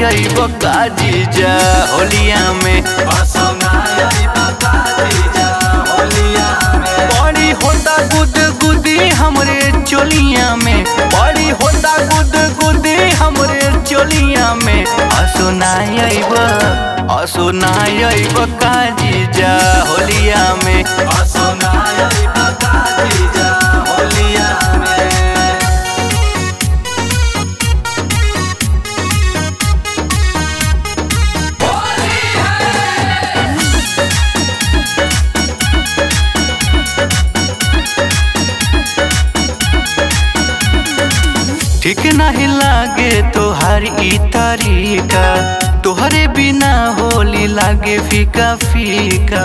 अइब काजीजा होलिया में बड़ी होता गुद गुदी हमरे चोलिया में बड़ी होता गुद गुदी हमरे चोलिया में असुनाई अइब असुनाई अइब काजीजा होलिया में ठीक नहीं लागे तोहार ई तरीका तोहरे बिना होली लागे फीका फीका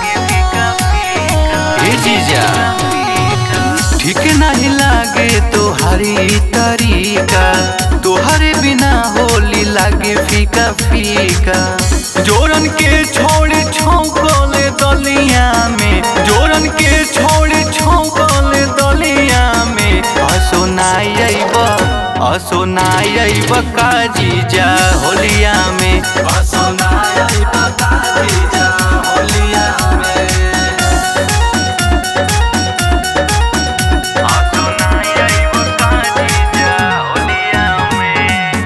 ए जीजा ठीक नहीं लागे तोहार ई तरीका तोहरे बिना होली लागे फीका फीका जोरन के छोड़े छौकले दलिया में जोरन के छोड़े छौकले दलिया में असोनाई अइब असोनाई अइब काजीजा होलिया में असोनाई अइब काजीजा होलिया में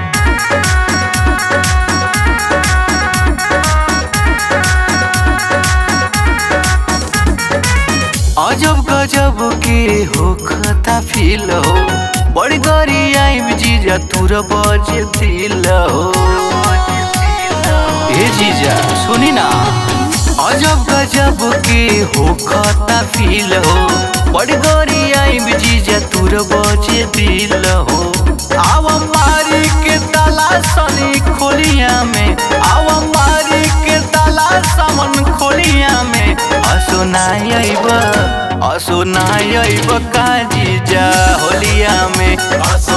अजब गजब के हो खता फील हो बड़ी गरी आइब जीजा तुर बजे दिल हो ए जीजा सुनी ना अजब गजब के हो खता फील हो बड़ी गरी आइब जीजा तुर बजे दिल हो आव मारी के ताला सनी खोलिया में आव मारी के ताला समन खोलिया में असुनाई अइब असुनाई अइब काजीजा होलिया में